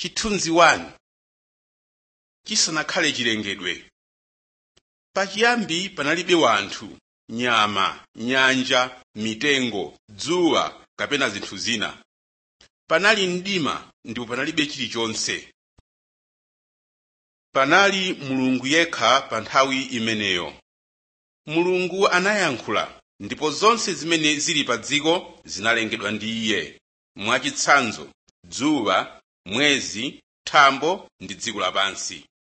chithunzi 1 chisanakhale chilengedwe pachiyambi panalibe wanthu nyama nyanja mitengo dzuwa kapena zinthu zina panali mdima ndipo panalibe chilichonse panali mulungu yekha pa nthawi imeneyo mulungu anayankhula ndipo zonse zimene zili pa dziko zinalengedwa ndi iye mwachitsanzo dzuwa mwezi thambo ndi dziko lapansi